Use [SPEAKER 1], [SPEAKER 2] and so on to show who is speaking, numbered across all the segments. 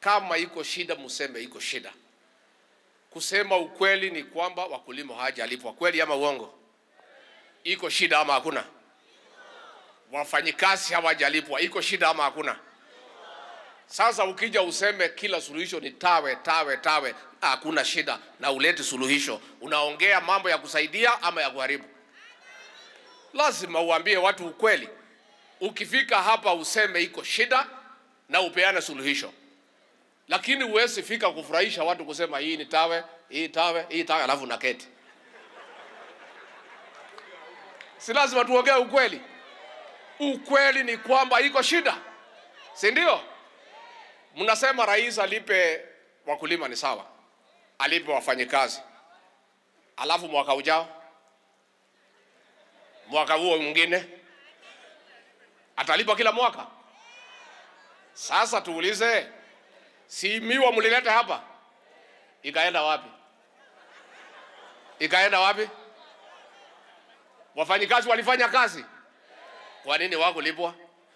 [SPEAKER 1] kama iko shida, mseme iko shida. Kusema ukweli ni kwamba wakulima hawajalipwa, kweli ama uongo? Iko shida ama hakuna? Wafanyikazi hawajalipwa, iko shida ama hakuna? Sasa ukija useme kila suluhisho ni tawe tawe tawe, hakuna shida, na ulete suluhisho, unaongea mambo ya kusaidia ama ya kuharibu? Lazima uambie watu ukweli. Ukifika hapa useme iko shida na upeane suluhisho, lakini huwezi fika kufurahisha watu kusema hii ni tawe, hii tawe, hii tawe, alafu naketi. Si lazima tuongee ukweli. Ukweli ni kwamba iko shida, si ndio? Mnasema rais alipe wakulima, ni sawa, alipe wafanyikazi, alafu mwaka ujao, mwaka huo mwingine atalipa kila mwaka. Sasa tuulize, si miwa mlileta hapa, ikaenda wapi? Ikaenda wapi? Wafanyikazi walifanya kazi, kwa nini wakulipwa?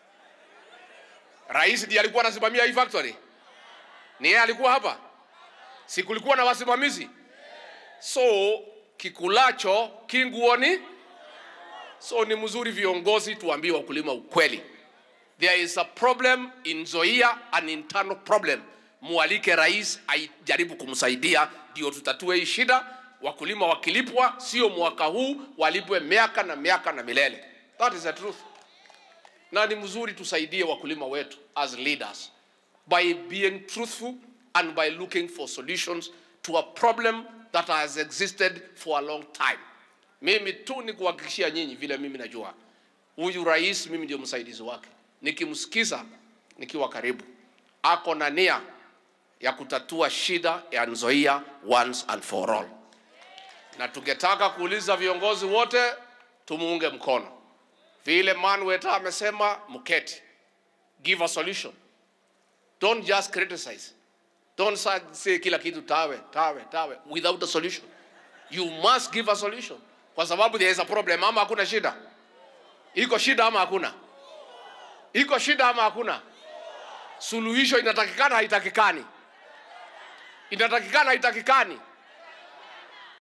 [SPEAKER 1] Rais ndiye alikuwa anasimamia hii factory, ni yeye alikuwa hapa, si kulikuwa na wasimamizi? So kikulacho kinguoni. So ni mzuri viongozi tuambie wakulima ukweli. There is a problem in Nzoia, an internal problem. Mualike rais ajaribu kumsaidia ndio tutatue hii shida. Wakulima wakilipwa, sio mwaka huu, walipwe miaka na miaka na milele. That is the truth. Na ni mzuri tusaidie wakulima wetu as leaders by being truthful and by looking for solutions to a problem that has existed for a long time. Mimi tu ni kuhakikishia nyinyi vile mimi najua huyu rais, mimi ndio msaidizi wake. Nikimsikiza nikiwa karibu, ako na nia ya kutatua shida ya Nzoia once and for all, na tungetaka kuuliza viongozi wote tumuunge mkono vile Manweta amesema, mketi, give a solution, don't just criticize, don't say kila kitu tawe tawe tawe without a solution. You must give a solution kwa sababu there is a problem. Ama hakuna shida? Iko shida ama hakuna? Iko shida ama hakuna? Suluhisho inatakikana haitakikani? Inatakikana haitakikani?